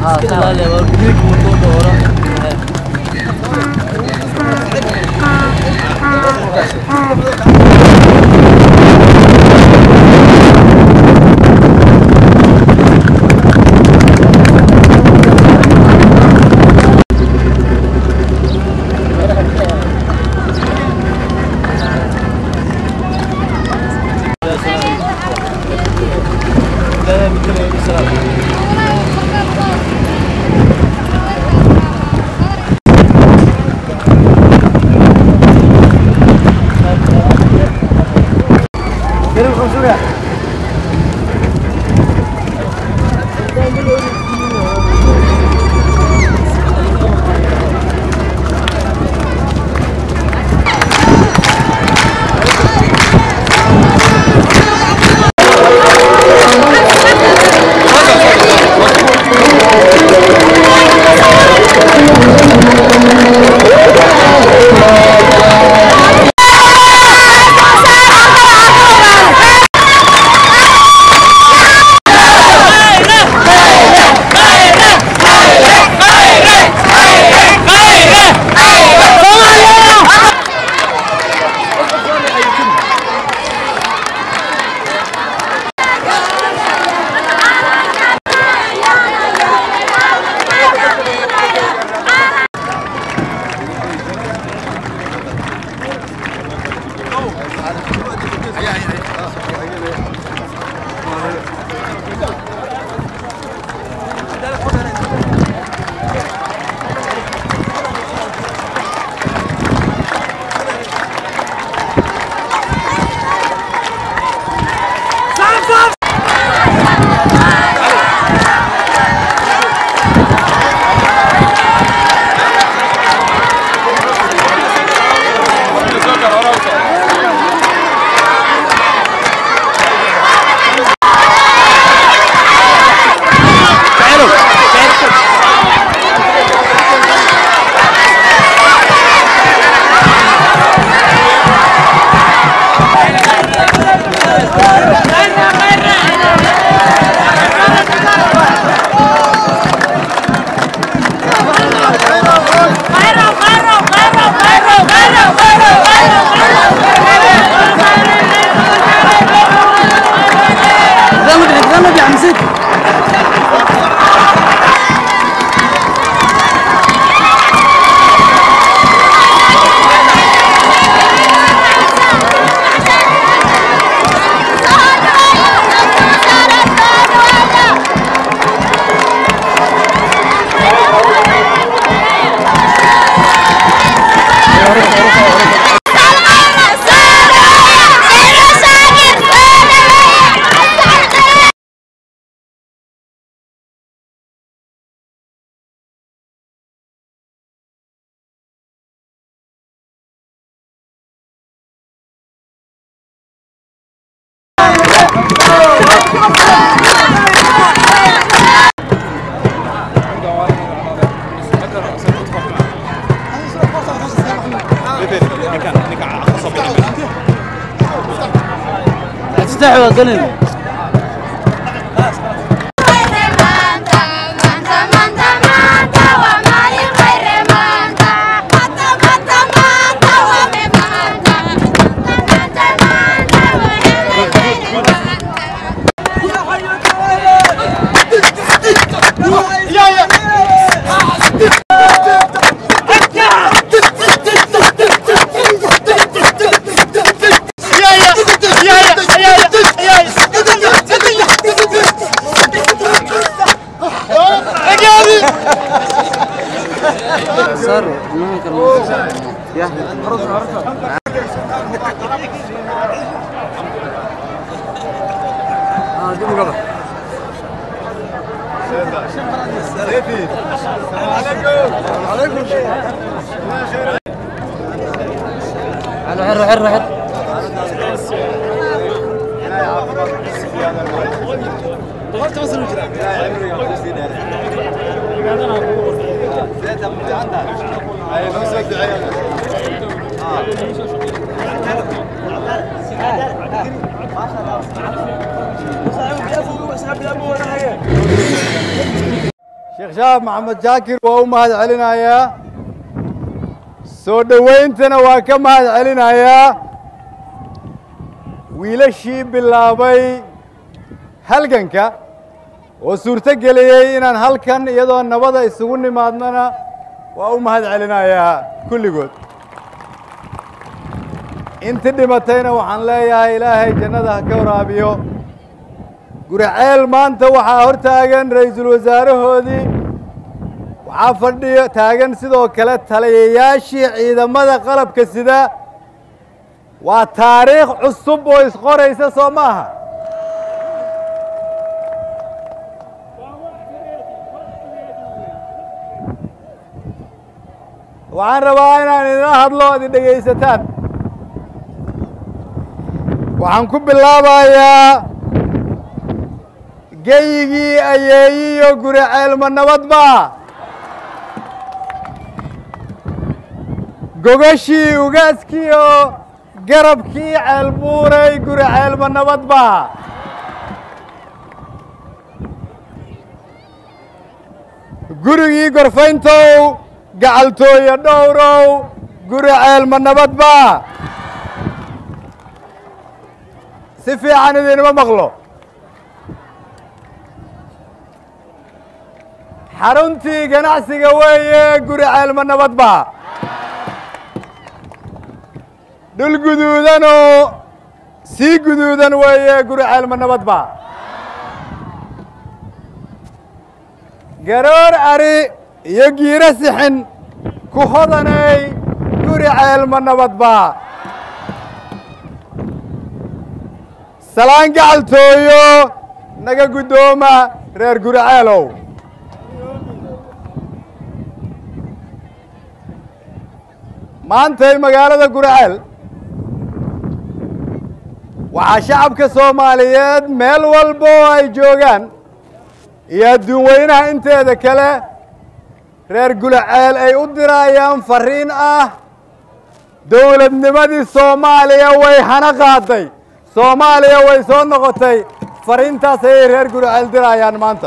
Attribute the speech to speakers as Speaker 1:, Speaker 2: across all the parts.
Speaker 1: ها لا لا وريك وطوبة ورا لا لا بتكلم بسلام كريم خمسمية
Speaker 2: غمد غمد يا عم زيد
Speaker 1: تستحي وقلن
Speaker 2: صار ما كان يا اه دي مقابل حلو حلو حلو حلو
Speaker 3: sheekh shaab maxamed jaakir waa u mahad celinayaa soo dhowayntana waa ka mahad celinayaa wiilashii bilaabay halganka oo suurto geliyey inaan halkan iyadoo nabada isugu nimaadnana waa u mahad celinayaa kulligood inti dhimatayna waxaan leeyahay ilaahay jannada ha ka waraabiyo guriceel maanta waxaa hor taagan ra'iisul wasaarahoodii waxaa fadhiyo taagan sidoo kale taliyayaashii ciidamada qalabka sida waa taariikh cusub oo isqoraysa soo ma aha waxaan rabaa inaan idinla hadlo ad i dhegaysataan waxaan ku bilaabayaa geyigii ayeeyiyo guri ceelma nabadba gogashii ugaaskii oo garabkii ceelbuuray guri ceelma nabadba gurigii gorfayntow gacaltooyo dhowrow guri ceelma nabadba si fiican idinima maqlo xaruntii ganacsiga weeye guri ceelma nabadba dhul guduudanoo sii guduudan weeye guri ceelma nabadba garoor ari iyo giiro sixin ku hodanay guri ceelma nabadba salaan gacaltooyo naga guddooma reer guri ceelow maantay magaalada guriceel waxaa shacabka soomaaliyeed meel walba oo ay joogaan iyo adduun weynaha inteeda kale reer guriceel ay u dirayaan farriin ah dowladnimadii soomaaliya way hana qaaday soomaaliya way soo noqotay farriintaas ayay reer guriceel dirayaan maanta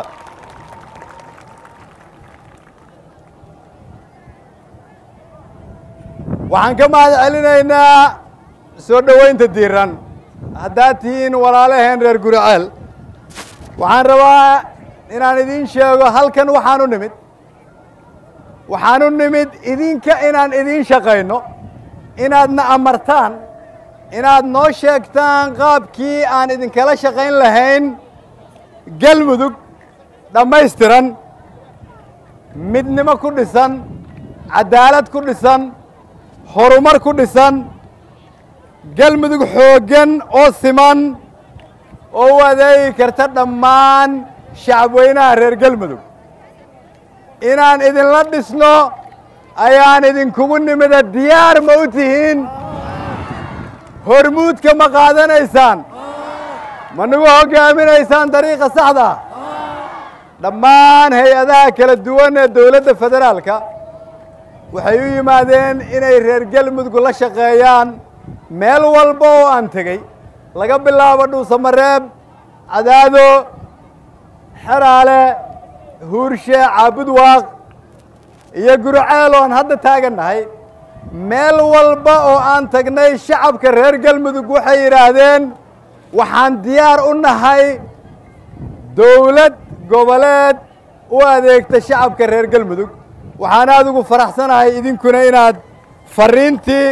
Speaker 3: waxaan ka mahad celinaynaa soo dhowaynta diiran haddaad tihiin walaalaheen reer guriceel waxaan rabaa inaan idiin sheego halkan waxaan u nimid waxaan u nimid idinka inaan idiin shaqayno inaadna amartaan inaad noo sheegtaan qaabkii aan idinkala shaqayn lahayn galmudug dhammaystiran midnimo ku dhisan caddaalad ku dhisan horumar ku dhisan galmudug xooggan oo siman oo u adeegi karta dhammaan shacabweynaha reer galmudug inaan idinla dhisno ayaan idinkugu nimida diyaar ma u tihiin hormuudka ma qaadanaysaan ma nagu hoggaaminaysaan dariiqa saxda dhammaan hay-adaha kala duwan ee dowladda federaalka waxay u yimaadeen inay reer galmudug la shaqeeyaan meel walba oo aan tegey laga bilaabo dhuusamareeb cadaado xeraale huurshe caabudwaaq iyo guriceel oo aan hadda taagannahay meel walba oo aan tagnay shacabka reer galmudug waxay yidhaahdeen waxaan diyaar u nahay dowlad goboleed u adeegta shacabka reer galmudug waxaan aada ugu faraxsanahay idinkuna inaad farriintii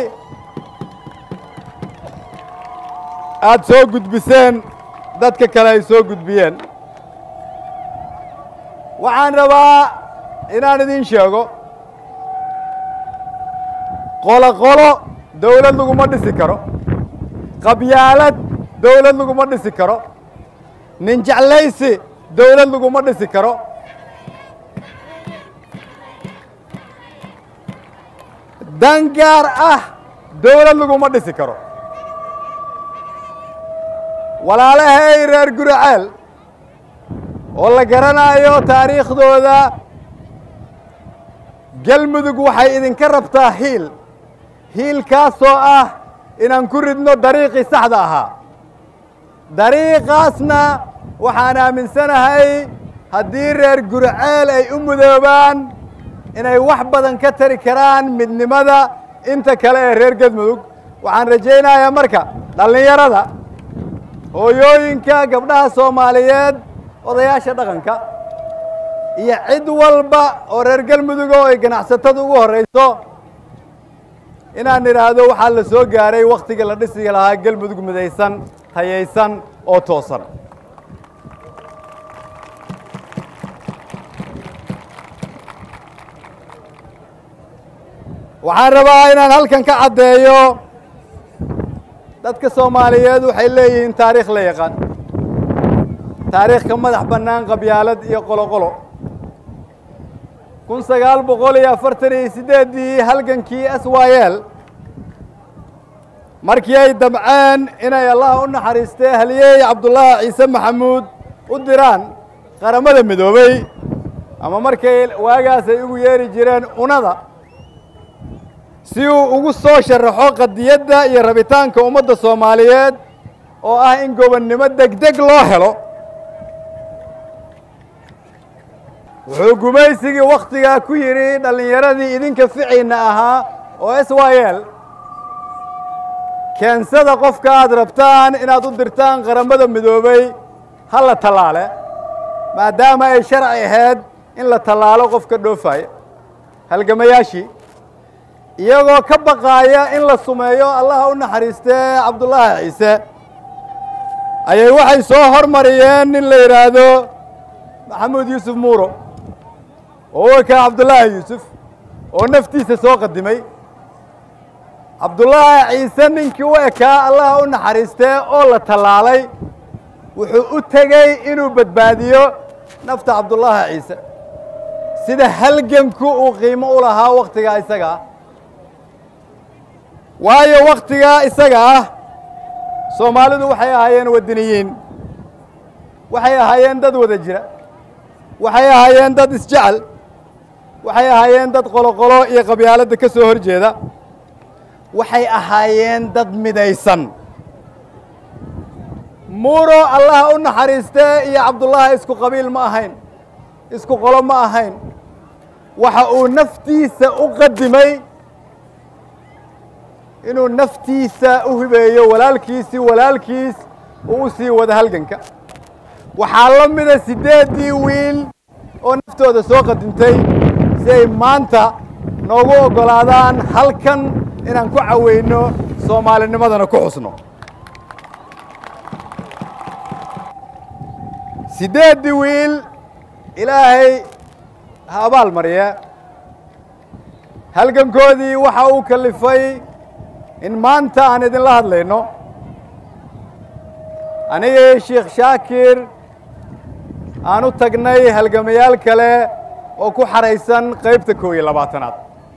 Speaker 3: aada soo gudbiseen dadka kale ay soo gudbiyeen waxaan rabaa inaan idiin sheego qolo qolo dowlad laguma dhisi karo qabyaalad dowlad laguma dhisi karo nin jeclaysi dowlad laguma dhisi karo dan gaar ah dowlad laguma dhisi karo walaalahay reer guriceel oo la garanayo taariikhdooda galmudug waxay idinka rabtaa hiil hiilkaasoo ah inaan ku ridno dariiqii saxda ahaa dariiqaasna waxaan aaminsanahay haddii reer gurceel ay u mudoobaan inay wax badan ka tari karaan midnimada inta kale ee reer galmudug waxaan rajaynayaa marka dhallinyarada hooyooyinka gabdhaha soomaaliyeed odayaasha dhaqanka iyo cid walba oo reer galmudug oo ay ganacsatadu ugu horrayso inaan idhaahdo waxaa la soo gaaray wakhtiga la dhisi lahaa galmudug midaysan tayaysan oo toosan waxaan rabaa inaan halkan ka caddeeyo dadka soomaaliyeed waxay leeyihiin taariikh la yaqaan taariikh ka madax bannaan qabyaalad iyo qoloqolo kun sagaal boqol iyo afartan iyo siddeeddii halgankii s y l markii ay damceen inay allah u naxariistee halyeey cabdullaahi ciise maxamuud u diraan qaramada midoobey ama markay waagaas ay ugu yeeri jireen unada si uu ugu soo sharaxo qadiyadda iyo rabitaanka ummadda soomaaliyeed oo ah in gobonnimo degdeg loo helo wuxuu gumaysigii wakhtigaa ku yidhi dhallinyaradii idinka ficiinna ahaa oo s y l keensada qofka aad rabtaan inaad u dirtaan qaramada midoobey ha la tallaale maadaama ay sharci ahayd in la tallaalo qofka dhoofaya halgamayaashii iyagoo ka baqaaya in la sumeeyo allaha u naxariistee cabdullaahi ciise ayay waxay soo hormariyeen nin la yidhaahdo maxamuud yuusuf muuro oo u ekaa cabdullaahi yuusuf oo naftiisa soo qadimay cabdullaahi ciise ninkii u ekaa allaha u naxariistee oo la tallaalay wuxuu u tegey inuu badbaadiyo nafta cabdullaahi ciise sida halganku uu qiimo u lahaa wakhtigaa isaga ah waayo wakhtigaa isaga ah soomaalidu waxay ahaayeen waddiniyiin waxay ahaayeen dad wada jira waxay ahaayeen dad isjecel waxay ahaayeen dad qoloqolo iyo qabyaaladda ka soo hor jeeda waxay ahaayeen dad midaysan muuro allah u naxariistee iyo cabdullaahi isku qabiil ma ahayn isku qolo ma ahayn waxa uu naftiisa u qadimay inuu naftiisa u hibeeyo walaalkiisii walaalkiis uu u sii wada halganka waxaa la mida siddeeddii wiil oo naftooda soo qadintay si ay maanta noogu oggolaadaan halkan inaan ku caweyno soomaalinimadana ku xusno siddeeddii wiil ilaahay ha abaal mariya halgankoodii waxa uu kalifay in maanta aan idinla hadlayno anigii sheikh shaakir aan u tagnay halgamayaal kale oo ku xaraysan qaybta koob iyo labaatanaad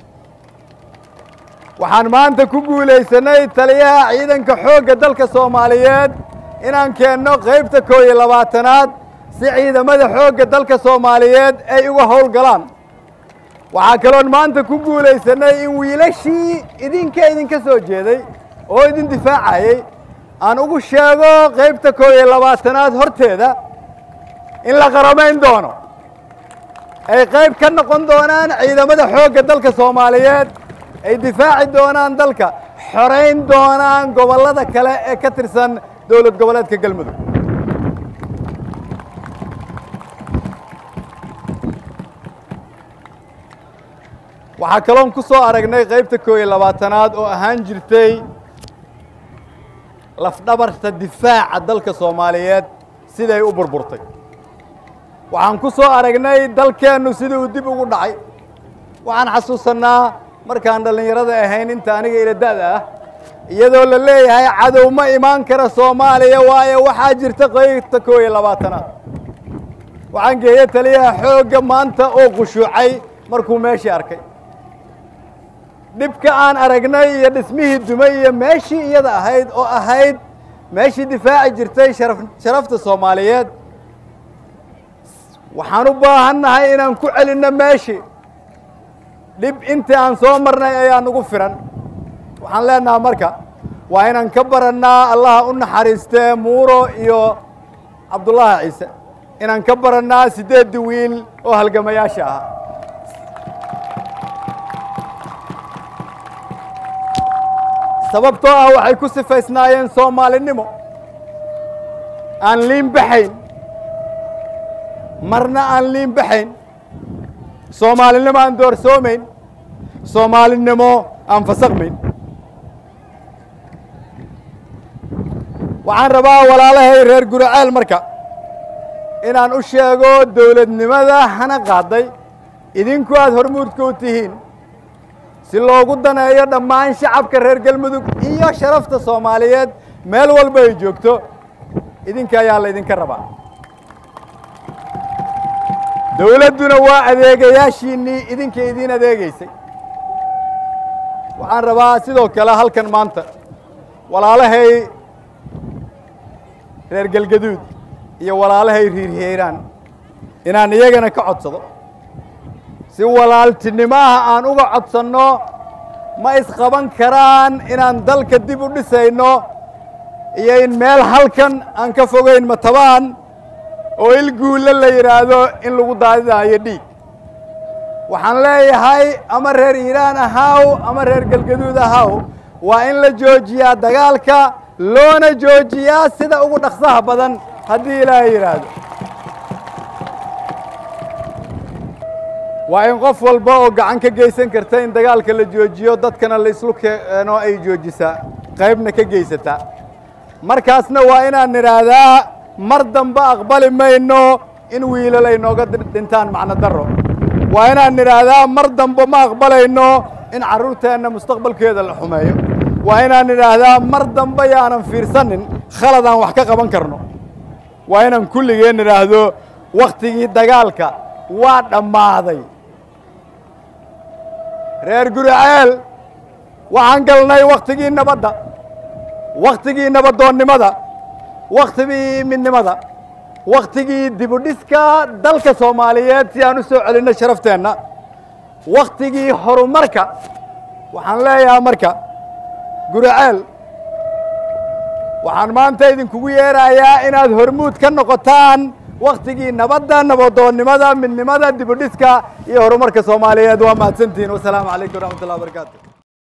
Speaker 3: waxaan maanta ku guulaysanay taliyaha ciidanka xoogga dalka soomaaliyeed inaan keenno qaybta koob iyo labaatanaad si ciidamada xoogga dalka soomaaliyeed ay uga howlgalaan waxaa kaloon maanta ku guulaysanay in wiilashii idinka idinka soo jeeday oo idin difaacayey aan ugu sheego qaybta koob iyo labaatanaad horteeda in la qaramayn doono ay qayb ka noqon doonaan ciidamada xoogga dalka soomaaliyeed ay difaaci doonaan dalka xorayn doonaan gobollada kale ee ka tirsan dowlad goboleedka galmudug waxaa kaloon ku soo aragnay qaybta koob iyo labaatanaad oo ahaan jirtay lafdhabarta difaaca dalka soomaaliyeed siday u burburtay waxaan ku soo aragnay dalkeennu sidii uu dib ugu dhacay waxaan xasuusannaa markaan dhallinyarada ahayn inta aniga ila da'da ah iyadoo la leeyahay cadow ma imaan kara soomaaliya waayo waxaa jirta qaybta koob iyo labaatanaad waxaan geeyey taliyaha xoogga maanta oo khushuucay markuu meeshii arkay dhibka aan aragnay iyo dhismihii dumay iyo meeshii iyada ahayd oo ahayd meeshii difaaci jirtay sharaf sharafta soomaaliyeed waxaan u baahannahay inaan ku celinno meeshii dhib intii aan soo marnay ayaa nagu firan waxaan leenaha marka waa inaan ka barannaa allaha u naxariistee muuro iyo cabdullaahi ciise inaan ka barannaa siddeeddii wiil oo halgamayaasha ah sababtoo ah waxay ku sifaysnaayeen soomaalinimo aan liin baxayn marna aan liin baxayn soomaalinimo aan doorsoomayn soomaalinimo aan fasakmayn waxaan rabaa walaalahay reer guraceel marka inaan u sheego dowladnimada hana qaaday idinku aad hormuudka u tihiin si loogu daneeyo dhammaan shacabka reer galmudug iyo sharafta soomaaliyeed meel walba ay joogto idinka ayaa laydinka rabaa dowladduna waa adeegayaashiinnii idinka idiin adeegaysay waxaan rabaa sidoo kale halkan maanta walaalahay reer galgaduud iyo walaalahay riirhiiraan inaan iyagana ka codsado si walaaltinimaha aan uga codsanno ma isqaban karaan inaan dalka dib u dhisayno iyo in meel halkan aan ka fogayn matabaan oo il guulle la yidhaahdo in lagu daadidaayo dhiig waxaan leeyahay ama reer iiraan ahaw ama reer galgaduud ahaw waa in la joojiyaa dagaalka loona joojiyaa sida ugu dhaqsaha badan haddii ilaahay yidhaahdo waa in qof walba oo gacan ka geysan karta in dagaalka la joojiyo dadkana la islu keeno ay joojisaa qaybna ka geysataa markaasna waa inaan nidhaahdaa mar dambe aqbali mayno in wiilal ay nooga dhintaan macno darro waa inaan nidhaahdaa mar dambe ma aqbalayno in carruurteenna mustaqbalkeeda la xumeeyo waa inaan nidhaahdaa mar dambe yaanan fiirsanin khalad aan wax ka qaban karno waa inaan kulligeen nidhaahdo wakhtigii dagaalka waa dhammaaday reer guraceel waxaan galnay wakhtigii nabadda wakhtigii nabadoonnimada wakhtigii midnimada wakhtigii dibudhiska dalka soomaaliyeed si aan u soo celinno sharafteenna wakhtigii horumarka waxaan leeyahaa marka guraceel waxaan maanta idinkugu yeerayaa inaad hormuud ka noqotaan wakhtigii nabadda nabadoonnimada midnimada dibudhiska iyo horumarka soomaaliyeed waa mahadsantihiin wasalaamu calaykum waraxmat ullah wabarakaatu